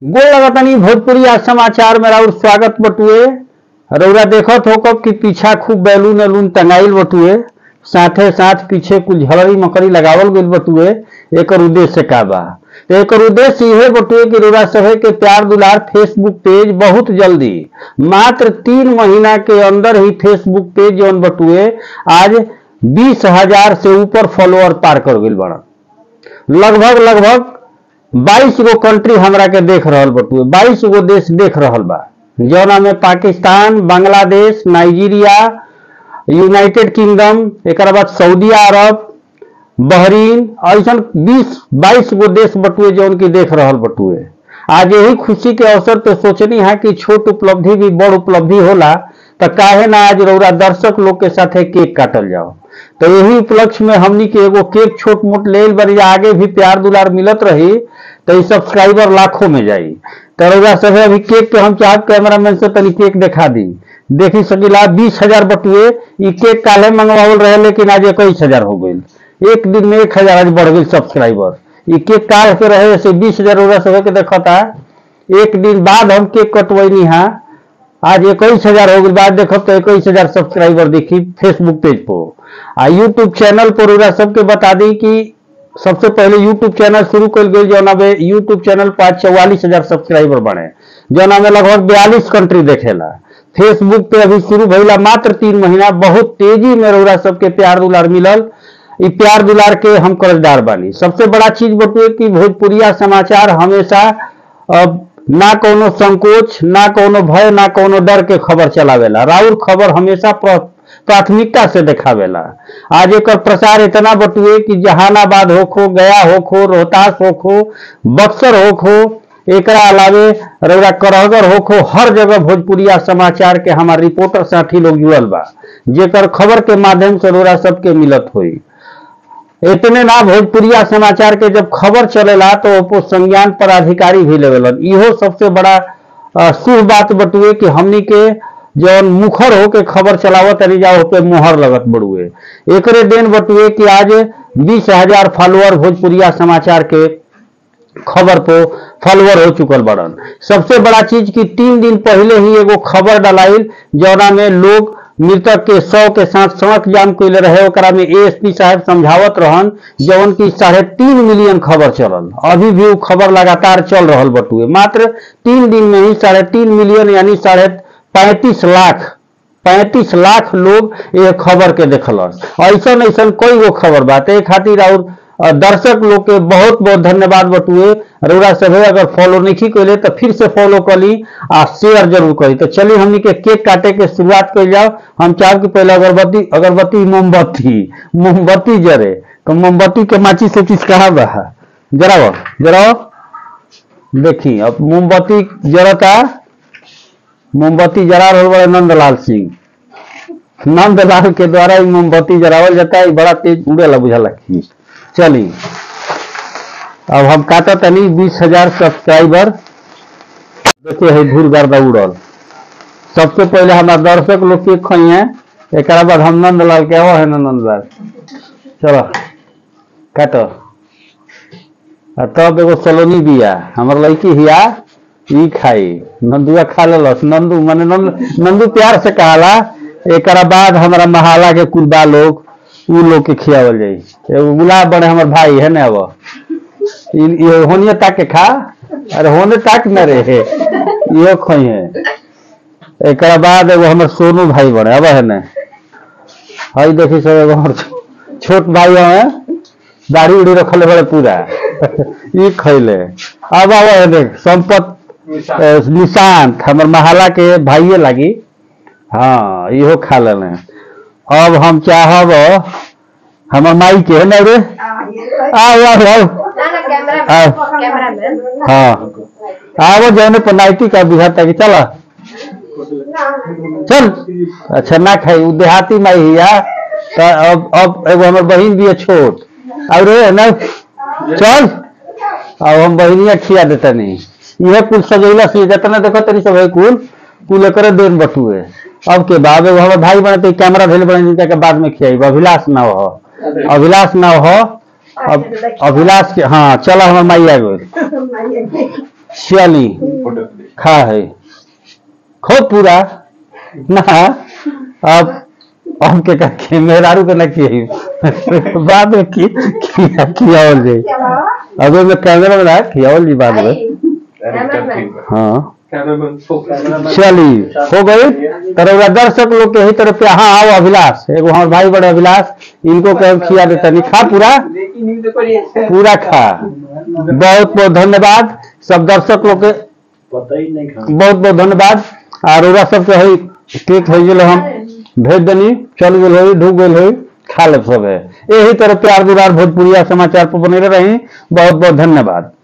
गोल लगतनी भोजपुरी आज समाचार में राउर स्वागत बटुए रउरा देखत हो कब कि पीछा खूब बैलून वैलून टंगाइल बटुए साथे साथ पीछे कुछ झलरी मकड़ी लगावल गइल बटुए एकर उद्देश्य का बा तो एकर उद्देश्य इहे बटुए कि रउरा सभे के प्यार दुलार फेसबुक पेज बहुत जल्दी मात्र तीन महीना के अंदर ही फेसबुक पेज जौन बटुए आज बीस हजार से ऊपर फॉलोअर पार कर गइल बड़न लगभग लगभग बाईस गो कंट्री हमरा के देख रहल बटुए बाईस गो देश देख रहल बा जौना में Pakistan Bangladesh Nigeria United Kingdom एक बाद सऊदी अरब बहरीन ऐसा बीस बाईस गो देश बटुए जौन की देख रहल बटुए आज यही खुशी के अवसर पे सोचनी है कि छोट उपलब्धि भी बड़ उपलब्धि होला तो काहे ना आज रउरा दर्शक लोग के साथे केक काटल जाओ तो यही उपलक्ष्य में हमनी के एगो केक छोट मोट ले बड़ी आगे भी प्यार दुलार मिलत रही तो ई सब्सक्राइबर लाखों में जाई तो रउरा सभे अभी केक के हम चाहब कैमरामैन से तनी केक दिखा दी देखी सकीला बीस हजार बटुए ई केक काले मंगवावल रहे लेकिन आज इक्कीस हजार हो गई एक दिन में एक हजार आज बढ़ गई सब्सक्राइबर ई केक काल के रहे से बीस हजार रउरा सभे के देखता एक दिन बाद हम केक कटवैनी हा आज इक्कीस हजार हो गई बाद देखब तो इक्कीस हजार सब्सक्राइबर देखी फेसबुक पेज पर आ यूट्यूब चैनल पर रउरा सबके बता दी कि सबसे पहले यूट्यूब चैनल शुरू कल गई जौना में यूट्यूब चैनल पर आज चौवालीस हजार सब्सक्राइबर बने जौना में लगभग बयालीस कंट्री देखेला फेसबुक पे अभी शुरू भइला मात्र तीन महीना बहुत तेजी में रउरा सबके प्यार दुलार मिलल ई प्यार दुलार के हम कर्जदार बानी सबसे बड़ा चीज बटुए कि भोजपुरिया समाचार हमेशा अब ना कोनो संकोच ना कोनो भय ना कोनो डर के खबर चलावेला राउर खबर हमेशा प्र- प्राथमिकता से देखावेला आज एकर प्रचार इतना बटुए कि जहानाबाद होखो गया होखो रोहतास होखो बक्सर होखो एकरा अलावे रउरा करहगर होखो हर जगह भोजपुरिया समाचार के हमार रिपोर्टर साथी लोग जुड़ल बा जेकर खबर के माध्यम से रउरा सबके मिलत होई इतने ना भोजपुरिया समाचार के जब खबर चलेला तो ओपो संज्ञान पदाधिकारी भी लेवेलन इहो सबसे बड़ा अ, शुभ बात बटुए कि हमनी के जौन मुखर होके खबर चलावत तरी जाओ पे मुहर लगत बड़ुए एकरे देन बटुए कि आज बीस हजार फॉलोअर भोजपुरिया समाचार के खबर को फॉलोअर हो चुकल बड़न सबसे बड़ा चीज कि तीन दिन पहले ही एगो खबर डलाइल जौना में लोग मृतक के शव के साथ सड़क जाम कैले रहे ओकरा में एएसपी साहब समझावत रहन जौन की साढ़े तीन मिलियन खबर चलल अभी भी वो खबर लगातार चल रहल बटुए मात्र तीन दिन में ही साढ़े तीन मिलियन यानी साढ़े पैंतीस लाख पैंतीस लाख लोग ये खबर के देखलस ऐसा ऐसा कोई गो खबर बात है खातिर और अ, दर्शक लोग के बहुत बहुत धन्यवाद बटुए रउरा सभे अगर फॉलो नहीं कैले तो फिर से फॉलो करी आ शेयर जरूर करी तो चलिए हमनी के केक काटे के शुरुआत कर जाओ हम चाहब कि पहले अगरबत्ती अगरबत्ती मोमबत्ती मोमबत्ती जरे तो मोमबत्ती के माची से चीज कहा बा जराओ जराओ देखी अब मोमबत्ती जरता मोमबत्ती जरा रहल बड़े नंदलाल सिंह नंदलाल के द्वारा ई मोमबत्ती जरावल जाता है ई बड़ा तेज उड़ेला बुझाला कि चली अब हम काटा तनी बीस हजार सब्सक्राइबर देखिए है धूल गर्दा उड़ल सबसे पहले हमारा दर्शक लोग के खइए एक बाद हम नंदलाल के हो है ना नंदलाल चलो काटो आ तब एगो सलोनी बिया हमर लड़की हिया ई खाई नंदुआ खा लेलस नंदू माने नंद नंदू प्यार से कहाला एकरा बाद हमारा महाला के कुलबा लोग उ लोग के खियावल जाई एगो गुलाब बने हमर भाई है ना अब इ- ये होनिए ताक के खा अरे होने ताक न रे इहो खोई है एकरा बाद एगो हमर सोनू भाई बने अब है ना हई देखी सब एगो हमर छो- छोट भाई है दाढ़ी उड़ी रखले बड़े पूरा ई खैले अब अब है देख संपत अ, निशांत हमर महाला के भाइये लागी हाँ इहो खा लेने अब हम चाहब हमर माई के है ना रे आओ आओ आओ हाँ। कैमरामैन हाँ आओ जौने पर नाइटी का बुझाता कि चला चल अच्छा ना खाई उ देहाती माई हिया त अब अब एगो हमर बहिन भी है छोट और रे ना चल अब हम बहिनिया खिया देता नहीं इहे कुल सजैला से जतना देखो तनी सब है कुल कुल करे देन बटुए अब के बाद एगो हमर भाई बने तो कैमरा भेल बने जिनका के बाद में खियाई अभिलाष ना हो अभिलाष ना हो अब अभिलाष के हाँ चलो हमर माई आ गई चली खा है खूब पूरा ना अब अब के का के मेहरारू के ना की बाद में की किया खियावल जाई अब में कैमरा में ना खियावल जी बाद में हाँ चली हो गई तरह दर्शक लोग के ही तरफ पे हाँ आओ अभिलाष एगो हमारे भाई बड़े अभिलाष इनको कह खिया देता नहीं खा पूरा पूरा खा बहुत बहुत धन्यवाद सब दर्शक लोग के पता ही नहीं खा बहुत बहुत धन्यवाद और ओरा सबके है केक हो गेल हम भेज देनी चल गेल होई ढूक गेल होई खा ले सब है यही तरह प्यार दुरार भोजपुरिया समाचार पर बने रही बहुत बहुत धन्यवाद